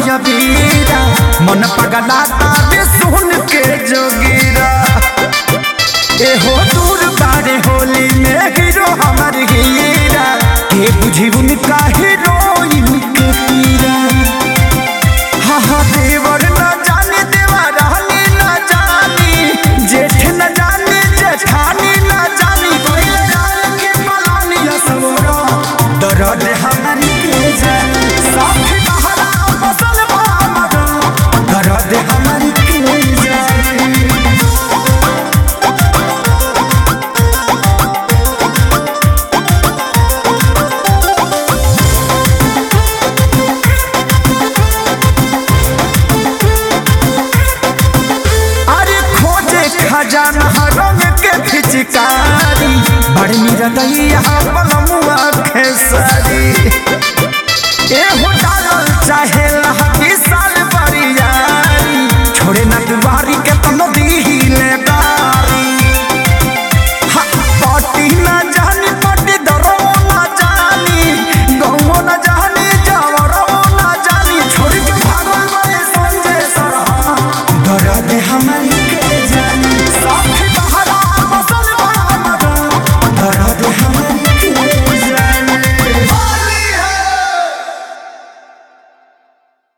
बीरा मन पगलाता बे सुन के जोगीरा एहो दूर बारे होली में हीरो हमर हीरा के बुझी उनका हीरोइन के पीरा हाँ हाँ देवर न जाने देवा रहनी न जानी जेठ न जाने जेठानी न जानी कोई जान के पलानी असवरा दर्द हमारी के जान साथ बहरा फसल भामरा दर्द हमारी के जान अरे खोजे खजाना रंग के फिचकारी बड़ निरदैया पलमुआ खेसरी ए हो डालल चाहे लहकी साल बरियारी छोड़े न दुआरी के तनो दीहिले बारी हा, पटी न जानी पटी दरो न जानी गौओ न जानी जावरो न जानी छोड़ के भागल बड़े संजय सरहा दर्द हमारी के जानी साथ